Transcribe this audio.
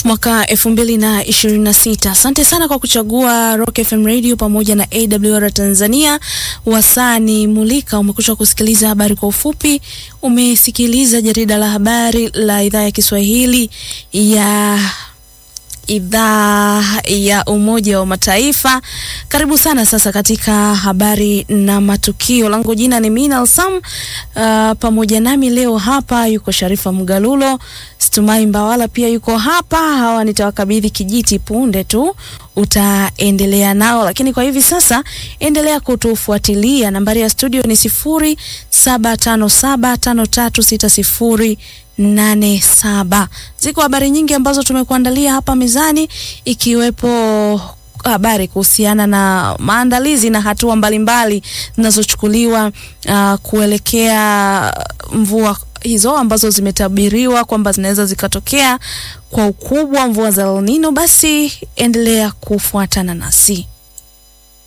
mwaka elfu mbili na ishirini na sita. Asante sana kwa kuchagua Rock FM Radio pamoja na AWR Tanzania. Wasani Mulika, umekwisha kusikiliza habari kwa ufupi. Umesikiliza jarida la habari la idhaa ya Kiswahili ya idhaa ya Umoja wa Mataifa. Karibu sana sasa katika habari na matukio. Langu jina ni Mina Alsam. Uh, pamoja nami leo hapa yuko Sharifa Mgalulo, Stumai Mbawala pia yuko hapa. Hawa nitawakabidhi kijiti punde tu utaendelea nao, lakini kwa hivi sasa endelea kutufuatilia. Nambari ya studio ni sifuri saba tano saba tano tatu sita sifuri nane saba. Ziko habari nyingi ambazo tumekuandalia hapa mezani ikiwepo habari kuhusiana na maandalizi na hatua mbalimbali zinazochukuliwa uh, kuelekea mvua hizo ambazo zimetabiriwa kwamba zinaweza zikatokea kwa ukubwa, mvua za El Nino. Basi endelea kufuatana nasi.